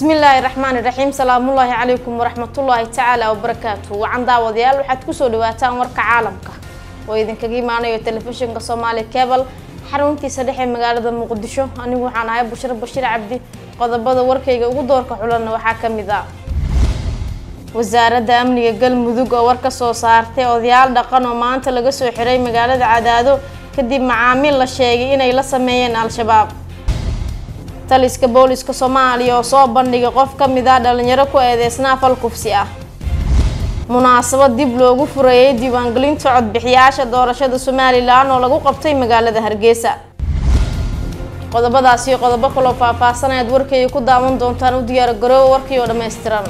bismillaahi raxmaani raxiim salaamullaahi calaykum waraxmatullaahi tacaala wabarakaatu wacan daawadayaal waxaad kusoo dhawaataan warka caalamka oo idinkaga imaanayo telefishinka soomaali cebal xaruntiisa dhexe magaalada muqdisho anigu waxaan ahay bushro bashiir cabdi qodobada warkayga ugu doorka xulanna waxaa ka mid ah wasaaradda amniga galmudug oo war ka soo saartay odayaal dhaqan oo maanta laga soo xiray magaalada cadaado kadib macaamiil la sheegay inay la sameeyeen al-shabaab taliska booliska soomaaliya oo soo bandhigay qof ka mid ah dhalinyaro ku eedeysnaa fal kufsi ah munaasabad dib loogu fureeyay diiwaangelinta codbixiyaasha doorashada somalilan oo lagu qabtay magaalada hargeysa qodobadaasi iyo qodobo kaloo faahfaahsanayaad warkayga ku daawan doontaan u diyaar garoowa warkii oo dhammaystiran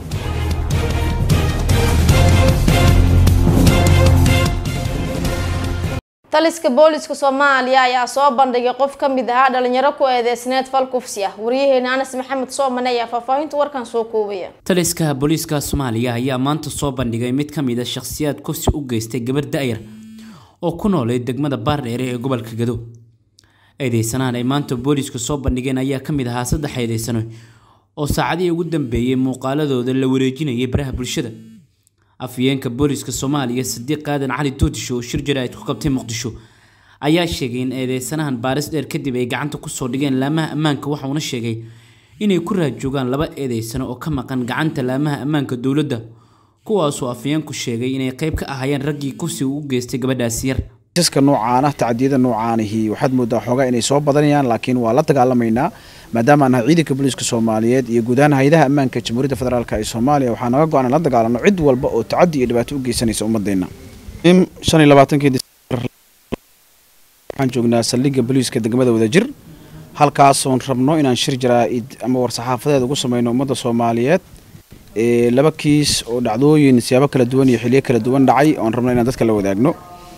taliska booliska soomaaliya ayaa soo bandhigay qof ka mid ahaa dhalinyaro ku eedeysneed fal kufsi ah wariyaheena anas maxamed soomane ayaa faahfaahinta warkan soo koobaya taliska booliiska soomaaliya ayaa maanta soo bandhigay mid ka mid a shakhsiyaad kufsi u geystay gabar da-yar oo ku noolay degmada baardheere ee gobolka gado eedeysanahan ay maanta booliisku soo bandhigeen ayaa ka mid ahaa saddex eedeysano oo saacadihii ugu dambeeyey muuqaaladooda la wareejinayay baraha bulshada afyeenka booliska soomaaliya sadiiq aadan cali doodisho oo shir jaraa'id ku qabtay muqdisho ayaa sheegay in eedeysanahan baaris dheer kadib ay gacanta kusoo dhigeen laamaha ammaanka waxauna sheegay inay ku raajoogaan laba eedeysano oo ka maqan gacanta laamaha ammaanka dowladda kuwaasoo afyeenku sheegay inay qayb ka ahayeen raggii kufsiga u geystay gabadhaasi yar kiisaska noocaana tacdiyada noocaanihi waxaad moodaa xoogaa inay soo badanayaan laakiin waa la dagaalamaynaa maadaama aan nahay ciidanka booliiska soomaaliyeed iyo guud ahaan hay-adaha ammaanka jamhuuriyadda federaalk ee soomaaliya waxaa naga go-an in la dagaalano cid walba oo tacadi iyo dhibaato u geysanaysa ummadeenna shan iyo labaatankii disembar waxaan joognaa saldhigga booliiska degmada wadajir halkaasoon rabno inaan shir jaraa-id ama war-saxaafadeed ugu sameyno ummadda soomaaliyeed laba kiis oo dhacdooyin siyaabo kala duwan iyo xiliyo kala duwan dhacay oon rabno inaan dadka la wadaagno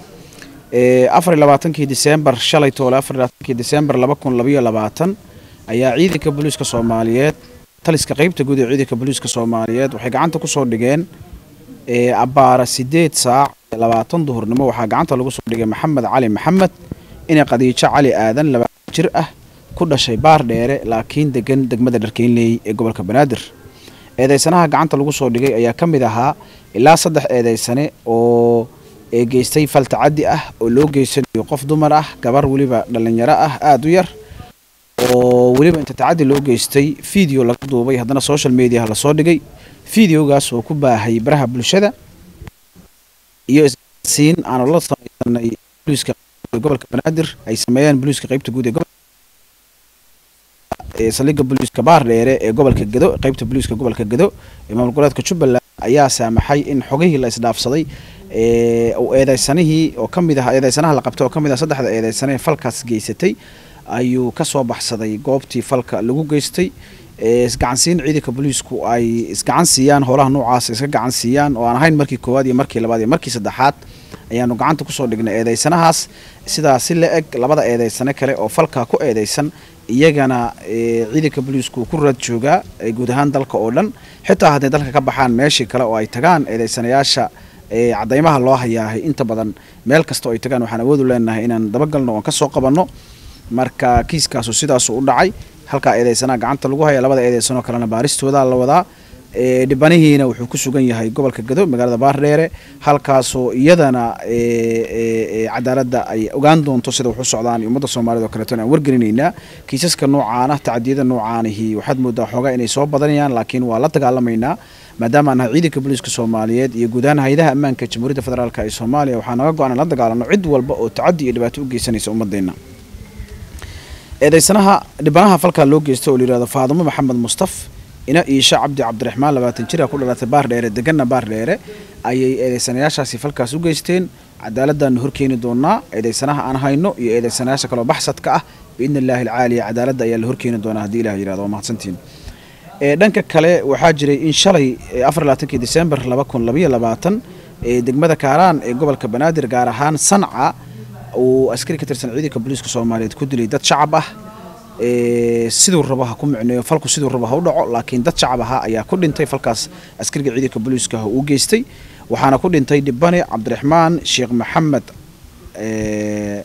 afar iyo labaatankii disembar shalay toole afar iyo labaatankii disembar laba kun labayo labaatan ayaa ciidanka booliiska soomaaliyeed taliska qeybta guud ee ciidanka booliiska soomaaliyeed waxay gacanta kusoo dhigeen abbaara sideed saac labaatan duhurnimo waxaa gacanta lagu soo dhigay maxamed cali maxamed inay qadiijo cali aadan labaatan jir ah ku dhashay baar dheere laakiin degan degmada dharkeynley ee gobolka banaadir eedeysanaha gacanta lagu soo dhigay ayaa ka mid ahaa ilaa saddex eedeysane oo geystay fal tacadi ah oo loo geysanayo qof dumar ah gabar weliba dhalinyaro ah aada u yar oo weliba inta tacadi loo geystay video laga duubay haddana social mediaha lasoo dhigay videogaas oo ku baahay baraha bulshada iyo isgaarsiin aanu la sameysanay booliiska gobolka banaadir ay sameeyeen booliiska qeybta guud ee saldhigga booliiska baar dheere ee gobolka gado qeybta booliiska gobolka gado ee maamul goboleedka jubbaland ayaa saamaxay in xogihii la isdhaafsaday eedeysanihii oo ka mid ah eedeysanaha la qabtay oo ka mid ah saddexda eedeysane falkaas geysatay ayuu ka soo baxsaday goobtii falka lagu geystay isgacansiin ciidanka booliisku ay isgacan siiyaan howlaha noocaas iska gacan siiyaan oo aan ahayn markii koowaad iyo markii labaad iyo markii saddexaad ayaanu gacanta kusoo dhignay eedeysanahaas sidaa si la eg labada eedeysane kale oo falkaa ku eedeysan iyagana ciidanka booliisku ku raad joogaa guud ahaan dalka oo dhan xitaa hadday dalka ka baxaan meeshii kale oo ay tagaan eedeysanayaasha cadaymaha loo hayaahay inta badan meel kasta oo ay tagaan waxaan awoodu leenahay inaan dabagalno oon kasoo qabanno marka kiiskaasu sidaasu u dhacay halkaa eedeysanaha gacanta lagu haya labada eedeysanoo kalena baaristooda la wadaa dhibanihiina wuxuu ku sugan yahay gobolka gado magaalada baardheere halkaasoo iyadana cadaaladda ay ogaan doonto sida waxu socdaan ummadda soomaaliyed oo kaleeto aan wargelinaynaa kiisaska noocaana tacdiyada noocaanihi waxaad moodaa xoogaa inay soo badanayaan laakiin waa la dagaalamaynaa maadaama aan nahay ciidanka booliiska soomaaliyeed iyo guud ahaan hay-adaha ammaanka jamhuuriyadda federaalk ee soomaaliya waxaa naga go-an in la dagaalano cid walba oo tacadi iyo dhibaato u geysanaysa ummadeenna eedeysanaha dhibanaha falkaa loo geysta oo layihahdo faadumo maxamed mustaf ina iisha cabdi cabdiraxmaan labaatan jira ku dhalatay baar dheere deganna baar dheere ayay eedeysanayaashaasi falkaas u geysteen cadaaladdaanu horkeeni doonaa eedeysanaha aan hayno iyo eedeysanayaasha kaloo baxsadka ah biidni illaahi alcaaliya cadaaladda ayaa la horkeeni doonaa haddii ilah yirahdo waa mahadsantiin dhanka kale waxaa jiray in shalay afar labaatankii disembar laba kun labayo labaatan degmada kaaraan ee gobolka banaadir gaar ahaan sanca uu askari ka tirsan ciidanka booliiska soomaaliyeed ku dilay dad shacab ah siduu rabo ha ku micneeyo falku siduu rabo ha u dhaco laakiin dad shacab ahaa ayaa ku dhintay falkaas askariga ciidanka booliiska uu geystay waxaana ku dhintay dhibane cabdiraxmaan sheekh maxamed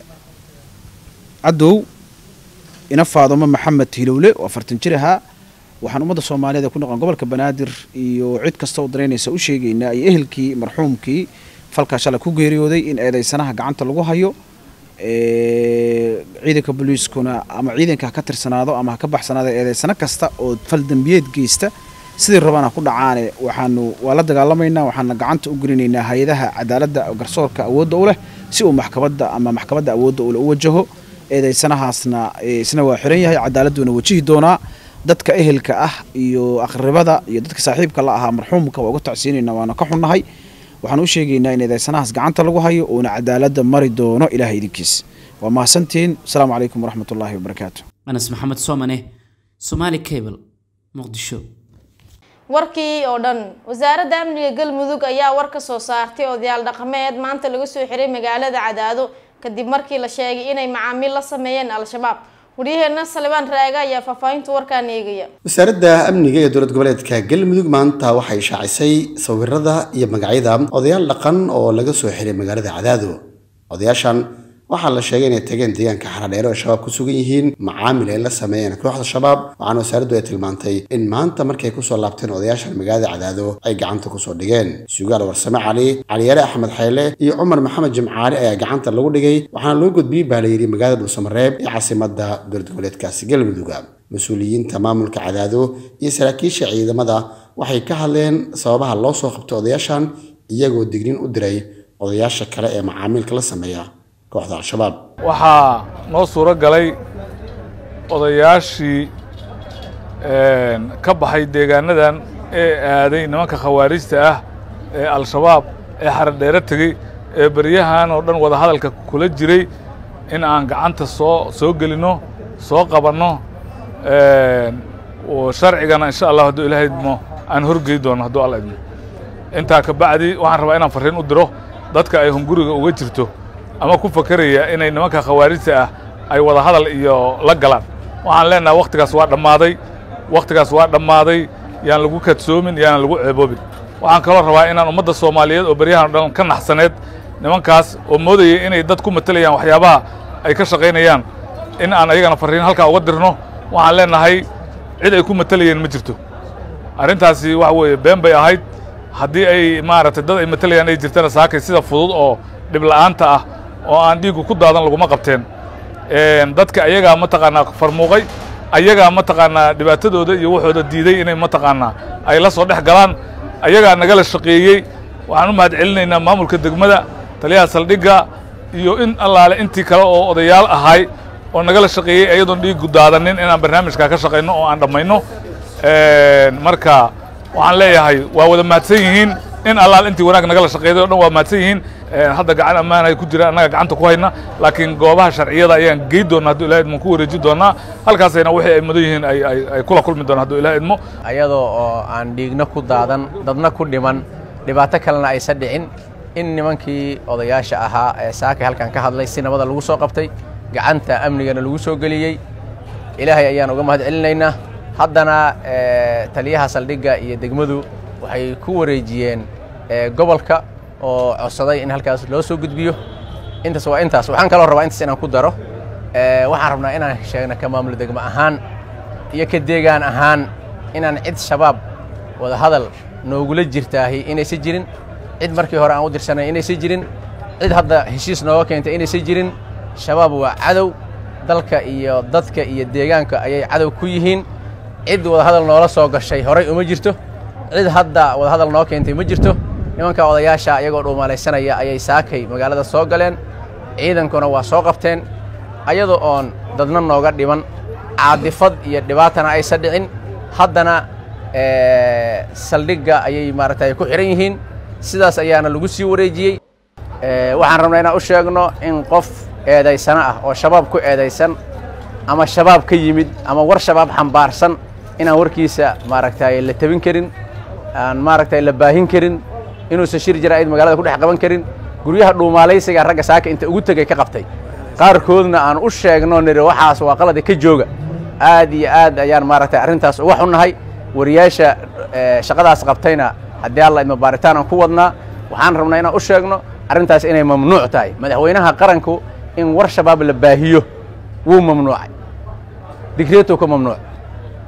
cadow ina faadumo maxamed hilowle oo afartan jir ahaa waxaan ummadda soomaaliyeed ee ku noqon gobolka banaadir iyo cid kasta oo danaynaysa u sheegaynaa iyo ehelkii marxuumkii falkaa shalay ku geeriyooday in eedeysanaha gacanta lagu hayo ciidanka booliiskuna ama ciidanka ha ka tirsanaado ama ha ka baxsanaado eedeysano kasta oo fal dembiyeed geysta sidii rabana ku dhacaane waxaanu waa la dagaalamaynaa waxaana gacanta u gelinaynaa hay-adaha cadaaladda garsoorka awoodda u leh si uu maxkamadda ama maxkamadda awoodda ule u wajaho eedeysanahaasna isna waa xiran yahay cadaaladduuna wajihi doonaa dadka ehelka ah iyo aqribada iyo dadka saaxiibka la ahaa marxuumka waa uga tacsiinayna waana ka xunnahay waxaan u sheegaynaa in eedeysanahaas gacanta lagu hayo uuna cadaaladda mari doono ilahay idinkiis waa mahadsantihiin asalaamu calaykum waraxmat ullaahi wabarakaatu anas maxamed soomane somaali cable muqdisho warkii oo dhan wasaaradda amniga galmudug ayaa war ka soo saartay odayaal dhaqameed maanta laga soo xiray magaalada cadaado kadib markii la sheegay inay macaamiil la sameeyeen al-shabaab waryaheena salibaan raaga ayaa faahfaahinta warkaan eegaya wasaaradda amniga ee dowlad goboleedka galmudug maanta waxay shaacisay sawirada iyo magacyada odayaal dhaqan oo laga soo xiray magaalada cadaado odayaashan waxaa la sheegay inay tageen deegaanka xaradheere oo shabaab ku sugan yihiin macaamil ay la sameeyeen kooxda shabaab waxaana wasaaraddu ay tilmaantay in maanta markay kusoo laabteen odayaashan magaalada cadaado ay gacanta kusoo dhigeen sugaal warsame cali caliyaare axmed xayle iyo cumar maxamed jimcaali ayaa gacanta lagu dhigay waxaana loo gudbiyey baa la yidhi magaalada dhuusamareeb ee caasimadda dowlad goboleedkaasi galmudug mas-uuliyiinta maamulka cadaado iyo saraakiisha ciidamada waxay ka hadleen sababaha loo soo qabtay odayaashan iyagoo dignin u diray odayaasha kale ee macaamiilka la sameeya kooxda al-shabaab waxaa noo suuro galay odayaashii ka baxay deegaanadan ee aaday nimanka khawaarijta ah ee al-shabaab ee xaradheere tegey ee beryahan oo dhan wadahadalka kula jiray in aan gacanta soo soo gelinno soo qabanno sharcigana insha allah hadduu ilahay idmo aan horgey doono hadduu alla idmo intaa ka bacdi waxaan rabaa inaan farriin u diro dadka ay hunguriga uga jirto ama ku fakeraya inay nimanka khawaarijta ah ay wada hadal iyo la galaan waxaan leenahay wakhtigaas waa dhammaaday wakhtigaas waa dhammaaday yaan lagu kadsoomin yaanan lagu ceeboobin waxaan kaloo rabaa inaan ummadda soomaaliyeed oo beryahan o dhan ka naxsaneed nimankaas oo moodayay inay dad ku matelayaan waxyaabaha ay ka shaqaynayaan in aan ayagana farriin halkaa uga dirno waxaan leenahay cid ay ku matelayeen ma jirto arrintaasi waxa weeye been bay ahayd haddii ay maaragtay dad ay matelayaan ay jirtana saakay sida fudud oo dhib la'aanta ah oo aan dhiiggu ku daadan laguma qabteen dadka ayagaa mataqaanaa farmuuqay ayagaa mataqaanaa dhibaatadooda iyo waxooda diiday inay mataqaanaa ay la soo dhex galaan ayagaa nagala shaqeeyey waxaan u mahad celinaynaa maamulka degmada taliyaha saldhigga iyo in allaale intii kale oo odayaal ahay oo nagala shaqeeyey ayadoon dhiiggu daadanin inaan barnaamijkaa ka shaqayno oo aan dhammayno marka waxaan leeyahay waa wada mahadsan yihiin in allaal intii wanaag nagala shaqeeday o dhan waa mahadsan yihiin hadda gacan ammaan ay ku jiraan annaga gacanta ku hayna laakiin goobaha sharciyada ayaan gey doona hadduu ilahay idmo ku wareeji doonaa halkaasayna wixii ay mudan yihiin ay ay kula kulmi doonaan hadduu ilahay idmo ayadoo oo aan dhiigna ku daadan dadna ku dhiman dhibaato kalena aysan dhicin in nimankii odayaasha ahaa ee saakay halkan ka hadlay si nabada lagu soo qabtay gacanta amnigana lagu soo geliyey ilaahay ayaan uga mahad celinaynaa haddana taliyaha saldhigga iyo degmadu waxay ku wareejiyeen gobolka oo codsaday in halkaas loo soo gudbiyo intaas waa intaas waxaan kaloo rabaa intaas inaan ku daro waxaan rabnaa inaan sheegno ka maamulo degmo ahaan iyo ka deegaan ahaan inaan cid shabaab wada hadal noogula jirtaahi inaysan jirin cid markii hore aan u dirsanay inaysan jirin cid hadda heshiis nooga keentay inaysan jirin shabaab waa cadow dalka iyo dadka iyo deegaanka ayay cadow ku yihiin cid wadahadal noola soo gashay horay uma jirto cid hadda wadahadal noo keentay ma jirto nimanka odayaasha iyagoo dhuumalaysanaya ayay saakay magaalada soo galeen ciidankuna waa soo qabteen ayadoo oon dadna nooga dhiman caadifad iyo dhibaatana aysan dhicin haddana saldhigga ayay maaragtay ku xihan yihiin sidaas ayaana lagu sii wareejiyey waxaan rabnaa inaan u sheegno in qof eedaysano ah oo shabaab ku eedaysan ama shabaab ka yimid ama war shabaab xambaarsan inaan warkiisa maaragtay la tabin karin aan maaragtay la baahin karin inuusan shir jaraa'id magaalada ku dhex qaban karin guryaha dhuumaalaysiga ragga saaka inta ugu tegay ka qabtay qaarkoodna aan u sheegno niri waxaas waa qalada ka jooga aad iyo aad ayaan maaragtay arrintaas uga xunnahay wariyaasha shaqadaas qabtayna haddii alla idma baaritaan aan ku wadnaa waxaan rabnaa inaan u sheegno arrintaas inay mamnuuc tahay madaxweynaha qaranku in war shabaab la baahiyo wuu mamnuucay digreetuu ka mamnuuc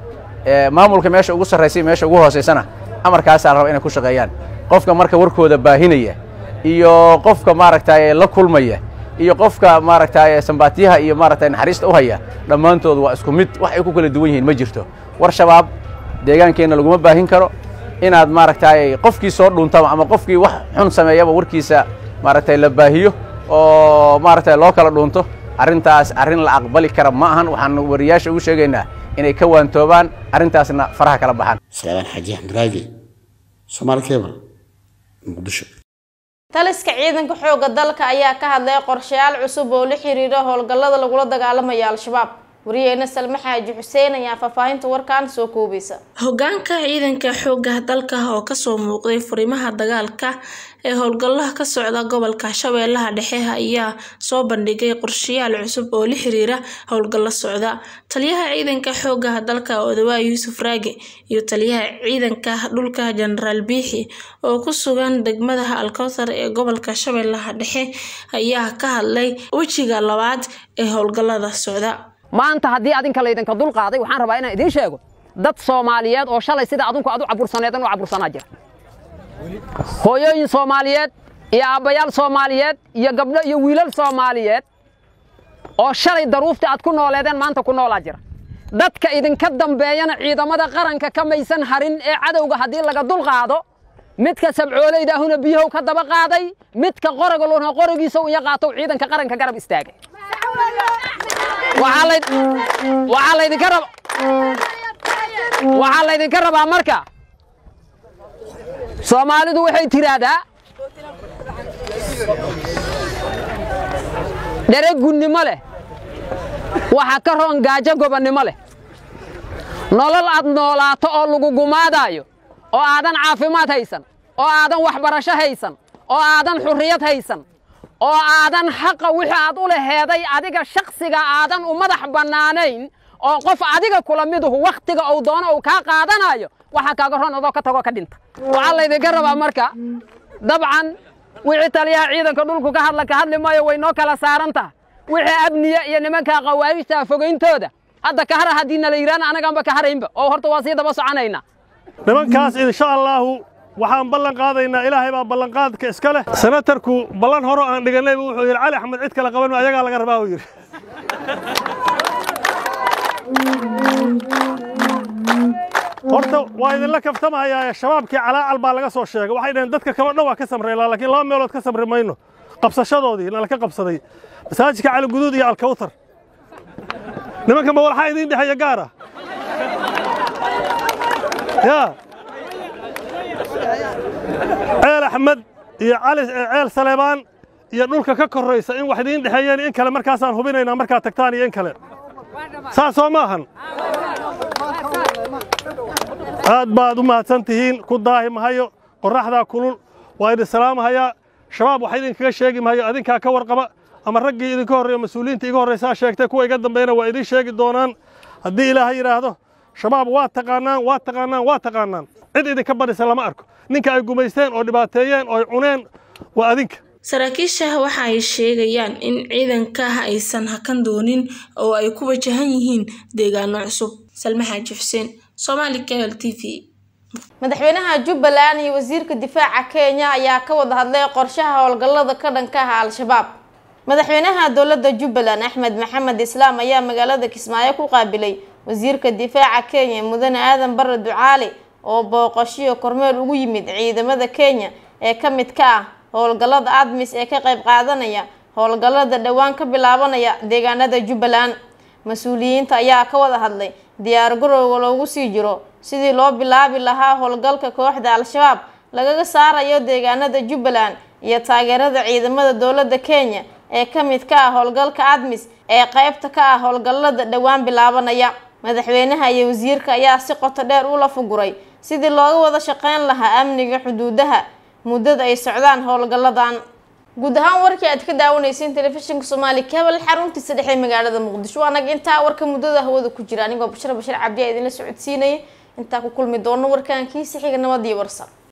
maamulka meesha ugu sarraysa meesha ugu hoosaysana amarkaasaa raba inay ku shaqeeyaan qofka marka warkooda baahinaya iyo qofka maaragtay la kulmaya iyo qofka maaragtay sambaatiyaha iyo maaragtay naxariista u haya dhammaantood waa isku mid wax ay ku kala duwan yihiin ma jirto war shabaab deegaankeenna laguma baahin karo inaad maaragtay qofkii soo dhuuntaba ama qofkii wax xun sameeyaba warkiisa maaragtay la baahiyo oo maaragtay loo kala dhuunto arrintaas arrin la aqbali kara ma ahan waxaan wariyaasha ugu sheegaynaa inay ka waantoobaan arrintaasna faraha kala baxaan salaamaan xaaji axmed raagi soomaali cable muqdisho taliska ciidanka xoogga dalka ayaa ka hadlay qorshayaal cusub oo la xiriira howlgallada lagula dagaalamaya al-shabaab wariyeena salme xaaji xuseen ayaa faahfaahinta warkan soo koobaysa hogaanka ciidanka xoogga dalka oo kasoo muuqday furimaha dagaalka ee howlgallaha ka socda gobolka shabeellaha dhexe ayaa soo bandhigay qorshayaal cusub oo la xiriira howlgallo socda taliyaha ciidanka xoogga dalka odawaa yuusuf raage iyo taliyaha ciidanka dhulka jenaraal biixi oo ku sugan degmada alkowthar ee gobolka shabeellaha dhexe ayaa ka hadlay wejiga labaad ee howlgallada socda maanta haddii adinka laydinka dul qaaday waxaan rabaa inaan idiin sheego dad soomaaliyeed oo shalay sida adinku aad u cabursaneedan u cabursanaa jira hooyooyin soomaaliyeed iyo aabbayaal soomaaliyeed iyo gabdho iyo wiilal soomaaliyeed oo shalay daruufta aad ku nooleedeen maanta ku noolaa jira dadka idinka dambeeyana ciidamada qaranka ka maysan harin ee cadowga haddii laga dul qaado midka sabcoolaydaahuna biyahow ka daba qaaday midka qoragoluna qorogiisa uya qaatow ciidanka qaranka garab istaagay waxaa laydinka rabaa marka soomaalidu waxay tiraahdaa dhere gunnimo leh waxa ka roon gaajo gobonnimo leh nolol aad noolaato oo lagu gumaadaayo oo aadan caafimaad haysan oo aadan waxbarasho haysan oo aadan xurriyad haysan oo aadan xaqa wixii aad u laheeday adiga shakhsiga aadan u madax bannaanayn oo qof adiga kula miduhu wakhtiga uu doono uu kaa qaadanayo waxaa kaaga ron adoo ka tagoo ka dhinta waxaa laydinka rabaa marka dabcan wixii taliyaha ciidanka dhulku ka hadla ka hadli maayo way noo kala saaran taha wixii abniya iyo nimanka khawaarijta fogayntooda hadda kahara haddii nala yidhaana anaganba ka haraynba oo horta waa sii daba soconaynaa nimankaas insha allaahu waxaan ballan qaadaynaa ilaahay baa ballanqaadka iska leh senatarku ballan horo aan dhigannayba wuxuu yidhi cali axmed cid kale qaban ayagaa laga rabaa uu yidhi horta waa idinla kaftamahayaa shabaabkii calaacal baa laga soo sheegay waxay dhaheen dadka kaleo dhan waa ka samreylaa laakiin laba meelood ka samri mayno qabsashadoodii nala ka qabsaday masaajidka cali guduud iyo alkawtar nimanka ma walxaa idiin dhexeeya gaara yaa ceel axmed iyo cali ceel saleebaan iyo dhulka ka korraysa in wax idiin dhexeeyeen in kale markaasaan hubinaynaa markaad tagtaan iyo in kale saas soo ma ahan aad baad u mahadsan tihiin ku daahi mahayo qorraxdaa kulul waa idin salaamahayaa shabaab wax idinkaga sheegi mahayo adinkaa ka warqaba ama raggii idinka horreeyo mas-uuliyiinta iga horraysaa sheegtay kuwa iga dambeeyana waa idiin sheegi doonaan haddii ilaahay yidhaahdo shabaab waa taqaanaan waa taqaanaan waa taqaanaan cid idinka badhisa lama arko ninka ay gumaysteen oo dhibaateeyeen oo ay cuneen waa adinka saraakiisha waxa ay sheegayaan in ciidanka aysan hakan doonin oo ay ku wajahan yihiin deegaano cusub salme xaaji xuseen somaali cable t v madaxweynaha jubbaland iyo wasiirka difaaca kenya ayaa ka wada hadlay qorshaha howlgallada ka dhanka ah al-shabaab madaxweynaha dowladda jubbaland axmed maxamed islaam ayaa magaalada kismaayo ku qaabilay wasiirka difaaca kenya mudane aadan bare ducaali oo booqashiyo kormeel ugu yimid ciidamada kenya ee ka mid ka ah howlgallada admis ee ka qayb qaadanaya howlgallada dhowaan ka bilaabanaya deegaanada jubbaland mas-uuliyiinta ayaa ka wada hadlay diyaar garowga loogu sii jiro sidii loo bilaabi lahaa howlgalka kooxda al-shabaab lagaga saarayo deegaanada jubbaland iyo taageerada ciidamada dowladda kenya ee ka mid ka ah howlgalka admis ee qeybta ka ah howlgallada dhowaan bilaabanaya madaxweynaha iyo wasiirka ayaa si qoto dheer u lafuguray sidii looga wada shaqeyn lahaa amniga xuduudaha muddada ay socdaan howlgalladan guud ahaan warkii aad ka daawaneyseen telefishinka soomaali kabel xaruntiisa dhexe magaalada muqdisho anaga intaa warka muddada hawada ku jira anigoo bashir bashir cabdi a idinla socodsiinaya intaa ku kulmi doono warkaan kiisi xiga nabad iyo warsan